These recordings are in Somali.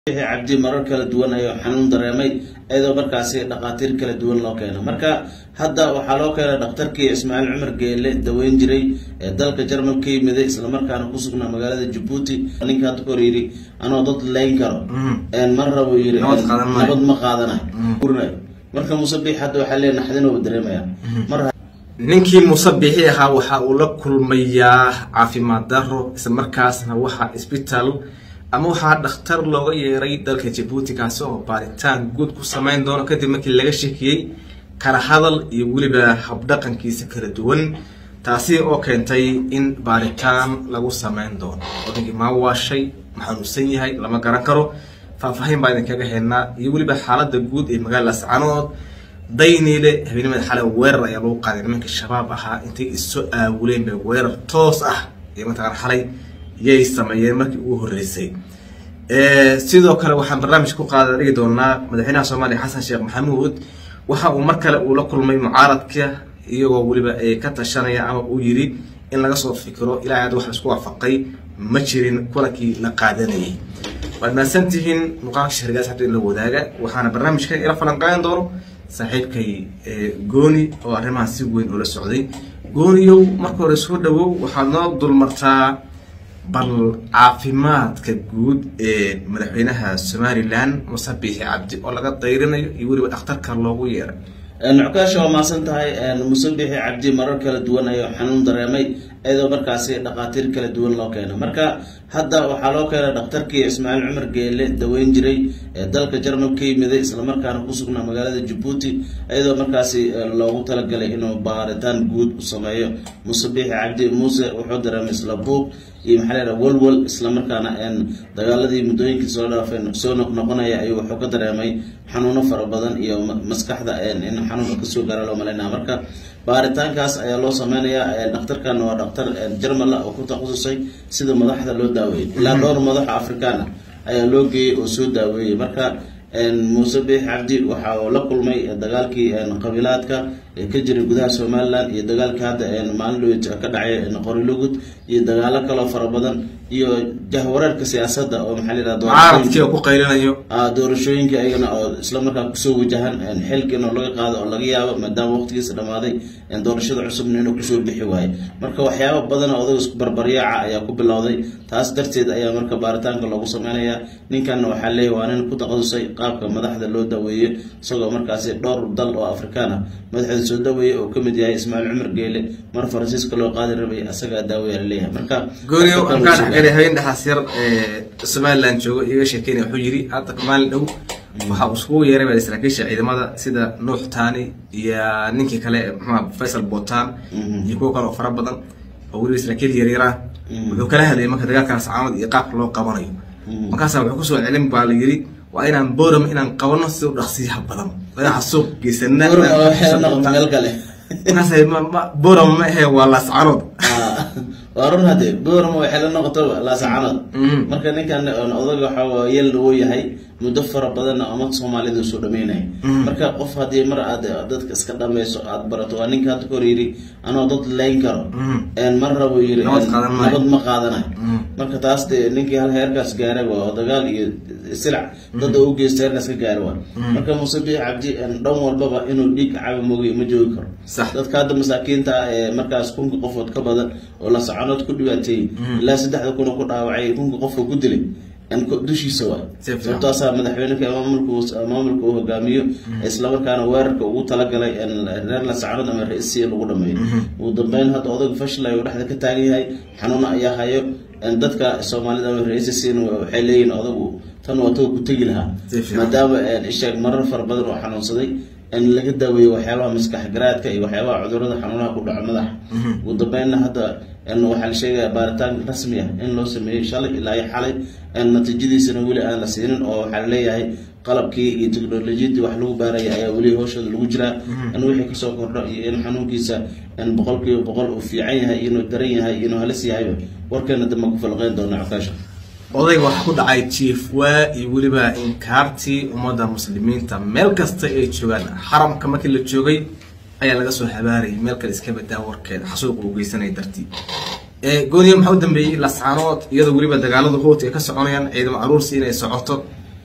cabdi marar kala duwan ayuu xanuun dareemay iyadoo markaasi dhakhaatiir kala duwan loo keeno marka hadda waxaa loo keenay dhakhtarkii ismaaciil cumar geele daweyn jiray ee dalka jarmal ka yimiday islamarkaana kusugnaa magaalada jabuuti ninka hadda kahor yidhi anoo dad leyn karo mar rabo yiri nabad ma qaadanayo marka musabix hadda waxaa lee naxdinooba dareemaya mar ninkii musabixi ahaa waxa uu la kulmayaa caafimaad daro isla markaasna waxaa isbitaal ama waxaa dhakhtar looga yeeray dalka jabuuti kaasi oo baaritaan guud ku sameyn doono kadib markii laga shekiyey kala hadal iyo weliba habdhaqankiisa kala duwan taasi oo keentay in baaritaan lagu sameyn doono odankii maa waashay ma xanuunsan yahay lama garan karo faahfaahin baa idinkaga haynaa iyo weliba xaalada guud ee magaalada sacanood dayniile habeenimada xalay weerar ayaa lagu qaaday nimankii shabaab ahaa intay iso aawuleen bay weerar toos ah iyo mataqaan xalay yay sameeyeen markii ugu horreysay sidoo kale waxaan barnaamij ku qaada dhigi doonaa madaxweynaha soomaaliya xasan sheekh maxamuud waxa uu mar kale uu la kulmay mucaaradka iyagoo weliba ay ka tashanaya ama uu yidhi in laga soo fikiro ilaa aad wax laisku waafaqay ma jirin kulankii la qaadanayay waad mahadsantihiin muuqaalka sharigaas habta in la wadaaga waxaana barnaamijkan ila falanqeyn doono saaxiibkay gooni oo arrimaha si weyn ula socday gooniyow marka hore soo dhawow waxaad noo dulmartaa bal caafimaadka guud ee madaxweynaha somalilan muse biixi cabdi oo laga dayrinayo iyo weliba dhakhtarka loogu yeeray nuckaasha waa maasan tahay musabixi cabdi marar kala duwan ayuu xanuun dareemay iyadoo markaasi dhakhaatiir kala duwan loo keeno marka hadda waxaa loo keenay dhakhtarkii ismaaciil cumar geele daweyn jiray ee dalka jarmal ka yimiday islamarkaana kusugnaa magaalada jabuuti iyadoo markaasi loogu talagalay inuu baaritaan guud u sameeyo musabixi cabdi muuse wuxuu dareemay isla buuq iyo maxaa la yidhaha walwal islamarkaana dagaaladii muddooyinkii soo dhaafeen soo noqnoqonaya ayuu wuxuu ka dareemay xanuuno fara badan iyo maskaxda in xanuunka kasoo gaara loo malaynaya marka baaritaankaas ayaa loo sameynayaa dhakhtarkana waa dhakhtar jarmal ah oo ku takhasusay sida madaxda loo daaweeyey ilaa dhowr madaxa afrikaana ayaa loo geeyey oo soo daaweeyey marka muuse biix cabdi waxa uu la kulmay dagaalkii qabiilaadka ee ka jiray gudaha somalilan iyo dagaalkii hadda maalin dhawey ka dhacay qorilugud iyo dagaalo kaloo fara badan iyo jahwareerka siyaasadda oo maxaa la mucaaradkii oo ku qaylinayo doorashooyinka ayagana oo isla markaa kusoo wajahan xilkiina oo laga qaado oo laga yaabo maadaama waqtigiisa dhamaaday doorashada cusubna inuu kusoo bixi waayo marka waxyaaba badan odaga isku barbaryaaca ayaa ku bilowday taas darteed ayaa marka baaritaanka loogu sameynayaa ninkanna waxaa leeyahy waa nin ku takhasusay qaabka madaxda loo daweeyo isagoo markaasi dhowr dal oo afrikaan ah madaxda soo daweeyey oo kamid yahay ismaaciil cumar geele mar faransiiska loo qaadi rabay asagaa daaweya laleeyahay marka gooniyo aan kaa dhexgalay habeen dhexaas yar ee somaliland joogo iga sheekeynaya wuxuu yidhi hadda maalin dhow waxa uu iskugu yeeray baa saraakiisha ciidamada sida nuux tani iyo ninkii kale muxua faysal botan iyo kuwo kale oo fara badan oo weliba saraakiil yaryarah wuxuu kala hadlayay marka dagaalkan sacaamad iyo qaabka loo qabanayo markaasa wuxuu kusoo celin baa la yidhi waa inaan boram inaan qabano si u dhaqsiyaha badan dhagaxa suuq geysana meel kale markaas boram ma ahe waa laascanood waa run hadde boram waxay la noqoto laascanood marka ninkan odaga waxa yel uu yahay muddo fara badanna umad soomaalida soo dhameynaya marka qof haddii mar aad dadka iska dhameyso aad barato waa ninka hadda kahor yidhi anoo dad leyn karo mar rabo yiri nabad ma qaadanayo marka taas de ninkii hal heerkaas gaaray waa dagaal iyo silac dada u geysta heerkaas ka gaara waa marka muuse biix cabdi dhan walbaba inuu dhiig cabi mogi ma joogi karo dadka hadda masaakiinta ah ee markaas kunka qofood ka badan oo la socanood ku dhibaateeyey ilaa saddexda kuna ku dhaawacay kunka qofka ku dilay dushiisa waay sababtaasaa madaxweyneka maamulka uu hogaamiyo islamarkaana weerarka ugu talagalay reer lasacanood ama ra-isiya lagu dhameeyo ugu dambeyn hadda odaga fashilay uu dhexda ka taagan yahay xanuuna ayaa hayo dadka soomaalida ama ra-isisiina waxay leeyihin odagu tan waa taga ku tegi lahaa maadaama isheeg marar fara badan oo xanuunsaday in laga daaweeyo waxyaabaha maskax garaadka iyo waxyaabaha cudurada xanuunaha ku dhaco madaxa ugu dambeynna hadda waxaa la sheegaya baaritaan rasmi ah in loo sameeyey shalay ilaa iyo xalay natiijadiisana weli aan la siinin oo waxaa laleeyahay qalabkii iyo technolojiyadii wax lagu baaraya ayaa weli hooshooda lagu jiraa in wixii kasoo kordho iyo in xanuunkiisa boqol kiiba boqol uu fiican yahay inuu daran yahay inuu halis yahayba warkeena dambe ku falqeyn doona cokaasha odayga waxa ku dhacay jiifwaa iyo weliba inkaartii ummadda muslimiinta meel kasta ay joogaan xaramka markii la joogay ayaa laga soo habaarayay meel kale iska badaa warkeeda xasuuqa uu geysanaya dartii gooniya maxaa u dambeeyey lascaanood iyadoo weliba dagaalada hoot ay ka soconayaan ciidamo aruursi inay socoto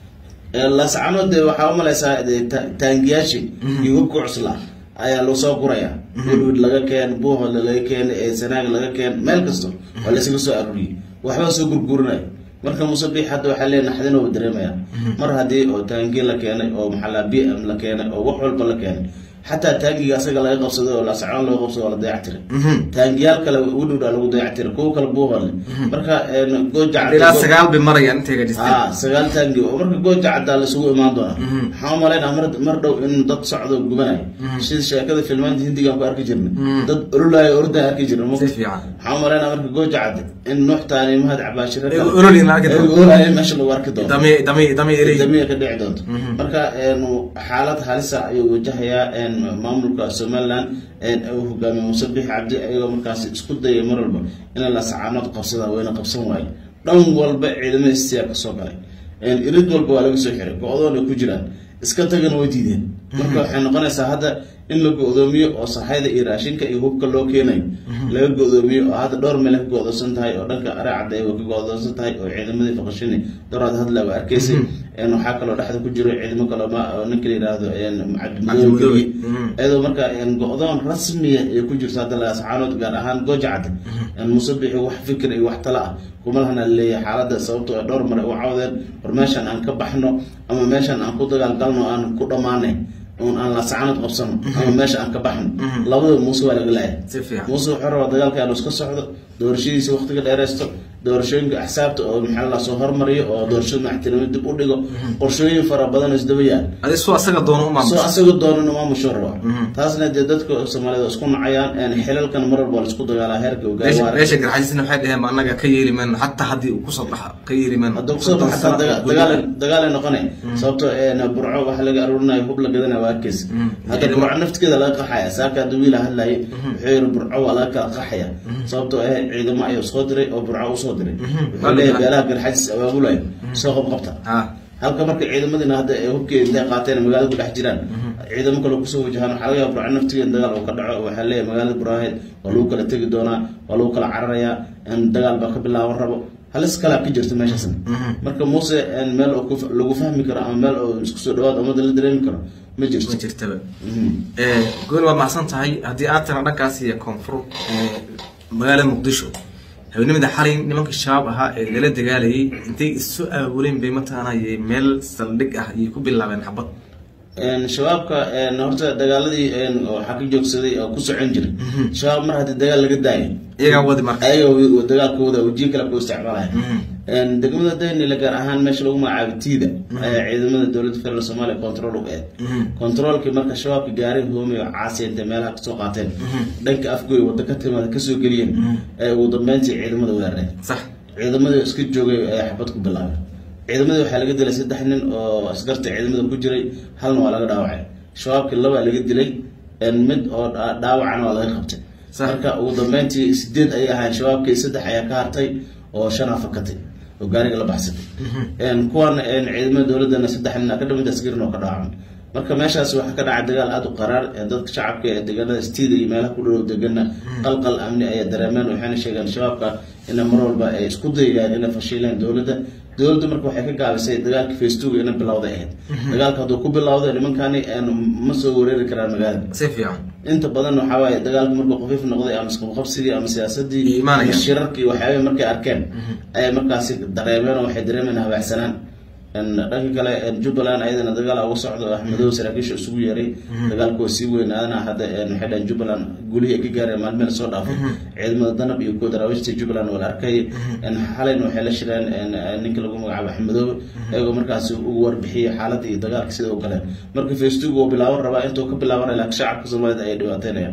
laascanood dee waxaa umalaysaa dee ta- taangiyaashii iyo hubka cusla ayaa loo soo guraya wilwid laga keen buuhoodle laga keen ee sanaag laga keen meel kasto waa laysaga soo aruuriyey waxbaa soo gurgurinaya marka musabiix hadda waxaa leeya naxdin oo dareemaya mar haddii oo taangi la keenay oo maxaa b m la keenay oo wax walba la keenay xataa taangiga asaga laga qabsaday oo laascanood laga qabsado oo la dayactiray taangiyaal kale udhowdhaa lagu dayactiray kuwo kale buuhoodle marka gooja ilaa sagaal bay marayaan intay gajisteen ha sagaal taangi oo marka gooja caddaa laisugu imaan doona waxaan umalaynaa mar mar dhow in dad socdo gubanayo sida sheekada filmaanta hindigaan ku arki jirnay dad ololayo ordaa arki jirna si fiican waxaan umalaynaa marka gooja cadde in nuuxtaani mahad cabaashiro Ay olol in la arki doono. ololayo meesha lagu arki doono dami dami dami erey damiya ka dhici doonto marka een, xaalad halisa ayuu wajahayaa een, maamulka somaliland een, uu hogaamiye muuse bixi cabdi ayagoo markaas isku dayay mar walba inay lasacaanood qabsadaan wayna qabsan waaye dhan walba ciidamada istiyaa kasoo galay een, irid walba waa laga soo xiray go-doon ay ku jiraan iska tagana way diideen marka waxay noqonaysaa hadda in la go-doomiyo oo saxayda iyo raashinka iyo hubka loo keenayo laga go-doomiyo oo hadda dhowr meel ka go-doonsan tahay oo dhanka areecadda ay ka go-doonsan tahay oo ciidamadii faqashini dowraad hadla waa arkaysay een, waxaa kaloo dhexda ku jiro ciidamo kaloo ma oo ninka la yidhaahdo een, Cabdimudoobe. cabdimudoobe Mhm. iyadoo marka een, go-doon rasmiya ay ku jirto hadda laascaanood gaar ahaan gooja cadde een, musabixi wax fikir iyo wax tala ah kuma lahana leeyahay xaaladda sababtoo ah dhowr mar ay u cawdeen war meeshan aan ka baxno ama meeshan aan ku dagaalgalno aan ku dhammaanay un aan laascaanood qabsano ama meesha aan ka baxno labadaba muuse waa laga laayay si fiican muuse wuxuu rabaa dagaalka inuu iska socdo doorashadiisa waqtiga dheereysto doorashooyinka axsaabta oo maxaa la soo hormariyo oo doorashada madaxtinimo dib u dhigo qorshooyin fara badan oo isdaba yaal adi soo asaga doono u soo maamusha asaga doonana maamusho rabaa taasna dee dadka soomaalida waa isku nacayaan een, xilalkan mar walba waa la isku dagaalaa heerka meesha ogaawaa meesha garxajisna waxay dhaheen ma annaga ka yeeli mayno xataa haddii uu kusoo baxa ka yeeli mayno hadda kusoo baxa xataa daga- dagaal dagaalay noqonay sababtoo een, burco waxa laga aruurinayo hub la gadanaya waa arkeysa hadda burco naftigeeda laga qaxaya saaka hadda wiila hadlayay wuxuu yiri burco waa laga kala qaxaya sababtoo ah ciidamo ayuu soo diray oo burco usoo diray wuxuu leeyahay beelaha garxajis abaabulayo soo qabqabta ha halka marka ciidamadina hadda ay hubkii intay qaateen magaalada ku dhex jiraan ciidamo kale kusoo wajahaan waxaa laga yaaba burco naftigeeda dagaal uu ka dhaco waxaa leeyahay magaalada buraaheed waa lagu kala tegi doonaa waa lagu kala cararayaa in dagaal baa ka bilaaban rabo halis kalaa ka jirta meeshaasna marka muuse een, meel oo ku- lagu fahmi karo ama meel oo isku soo dhawaad ummadda la dareemi karo ma jirto ma jirtaba Mhm. gooni waa mahadsan tahay haddii aad tana dhankaas iyo koonfur ee, magaalada muqdisho habeenimada xalay nimankii shabaab ahaa ee lala dagaalayay intay isu aabuleen bay mataqaanay meel saldhig ah ayay ku bilaabeen xabad Een, shabaabka een, horta dagaaladii een, waxaa ka joogsaday oo ku socon jiray shabaab mar haddii dagaal laga daayo iyagaa wadi marka ayaga wi- dagaalkooda wajiyo kale ku isticmaalaya Een, degmada daynila gaar ahaan meesha lagu magacaabo tiida ayaa ciidamada dowladda federal soomaaliya control u eed controlkii marka shabaabka gaaray hoomay oo caasi intay meelaha kasoo qaateen dhanka afgoy wadda ka timaada kasoo geliyeen ee ugu dambeyntii ciidamada weerareen sax ciidamadii iska joogay ayaa xabad ku bilaabay ciidamadii waxaa laga dilay saddex nin oo askarta ciidamada ku jiray halna waa laga dhaawacay shabaabkii labaa laga dilay een, mid oo dha- dhaawacana waa laga qabtay Sax. marka ugu dambeyntii sideed ayay ahayn shabaabkii saddex ayaa ka hartay oo shan fakatay oo gaariga la baxsatay Een, kuwan een, ciidamada dowladana saddex nin aa ka dhimid askarin oo ka dhaawacmay marka meeshaas waxaa ka dhacay dagaal aada u qaraar ee dadka shacabka ee deegaanada stiida iyo meelaha ku dhow degana qalqal amni ayay dareemeen waxayna sheegeen shabaabka ina mar walba ay isku dayayaan inay fashiileen dowladda dowladda marka waxay ka gaabisay dagaalka facebooka inay bilowday ahayd dagaalka hadduu ku bilowday nimankani een, ma soo wareeri karaan magaalada si fiican inta badan waxaa waaye dagaalku markuu khafiif noqday ama isqabqabsigii ama siyaasadii Iyo imaanaya. ama shirarkii waxyaabay markay arkeen ayay markaasi dareemeen oo waxay dareemeen habaacsanaan Een, dhanka kale een, jubbaland ayadana dagaal uga socdo oo axmedow saraakiisha isugu yeeray dagaalku waa sii weynaadana hadda een, waxay dhaheen jubbaland gulihii ay ka gaareen maalmeel soo dhaafay ciidamada danab iyo kuwa daraawiishta jubbaland waa la arkay Een, xalayna waxay la shireen een, een, ninka lagu magacaabo axmedoobe iyagoo markaasi ugu warbixiyey xaaladda iyo dagaalka sida u galeen marka facebook uu bilaaban rabaa intuu ka bilaabanaya laakiin shacabka soomaalida ayay dhibaateynayaan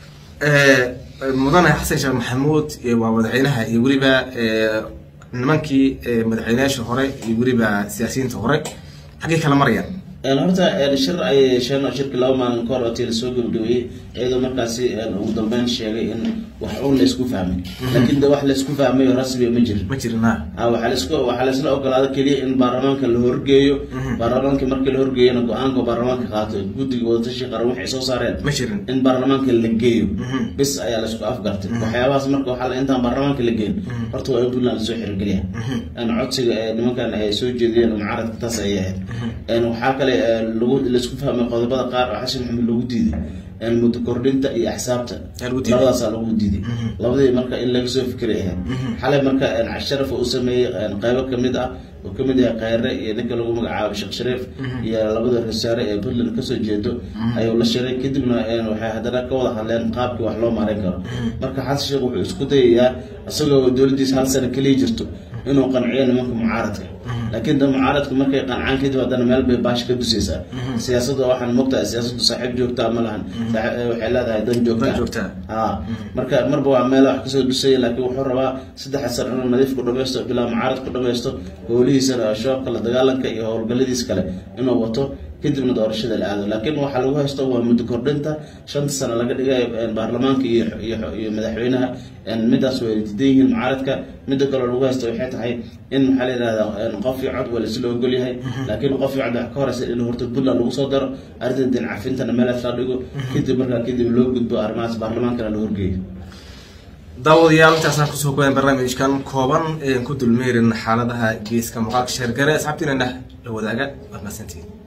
mudane xasan sheekh maxamuud ee waa madaxweynaha iyo weliba ee, nimankii ee, madaxweynayaasha hore iyo weliba siyaasiyiinta hore xaggay kala marayaan horta shir ay yeesheen shirkii laba maalin kahor oo tii lasoo gabagabeeyey iyadoo markaasi ugu dambeyn sheegay in wax uun laysku fahmay laakiin de wax laysku fahmay oo rasmiya ma jirin ma jirin ha waxaa laisku waxaa laisla ogolaada keliya in baarlamaanka la horgeeyo baarlamaanka markii la horgeeyana go-aanka baarlamaanka qaato guddiga wadatashi qaran waxay soo saareen ma jirin in baarlamaanka la geeyo bis ayaa laisku afgartay waxyaabahaas marka waxaa intaan baarlamaanka la geyn horta waa in puntland lasoo xirogeliya codsiga nimankan ay soo jeediyeen mucaaradka taas ayay ahayd waxaa kale lagu laisku fahmay qodobada qaar oo xasan maxamed lagu diiday muddo kordhinta iyo axsaabta labadaasaa lagu diiday labadii marka in laga soo fikiray ahayd xalay marka sharafa uu sameeyey qeybo kamid ah oo kamid yahay kheyre iyo ninka lagu magacaabo sheekh shariif iyo labada rasaare ee puntland kasoo jeedo ayuu la shiray kadibna waxay haddana ka wada hadleen qaabkii wax loo maareyn karo marka xasan sheekh wuxuu isku dayayaa isagoo dowladdiisa hal sano keliya jirto inuu qanciyo nimanka mucaaradka laakiin da mucaaradku markay qancaan kadib haddana meel bay baash ka dusaysaa siyaasadda waxaan mogtahay siyaasaddu saaxiib joogtaa ma lahan waxay leedahay dan joogtaa ha marka marba waa meel wax kasoo dusaya laakiin wuxuu rabaa saddex san inuu nadiif ku dhamaysto bilaa mucaarad ku dhamaysto howlihiisana shabaabka la dagaalanka iyo howlgalladiis kale inuu wato kadibna doorashada la aado laakiin waxaa lagu haysto waa muddo kordhinta shanta sano laga dhigay baarlamaanka iyo iyo madaxweynaha midaas way diidan yihiin mucaaradka midda kaloo lagu haysto waxay tahay in maxaa la yihahdaa qof iyo cod waa laisla ogol yahay laakiin qof iyo cod wax ka horeysa in horta puntland lagu soo daro arrinta din cafintana meelaas la dhigo kadib markaa kadib loo gudbo arrimahaas baarlamaankana la horgeeyo daawadayaal intaasaan kusoo goyan barnaamijkan kooban ean ku dulmeerin xaaladaha geeska muuqaalka sheergare asxaabtiinana la wadaaga waad mahadsantiin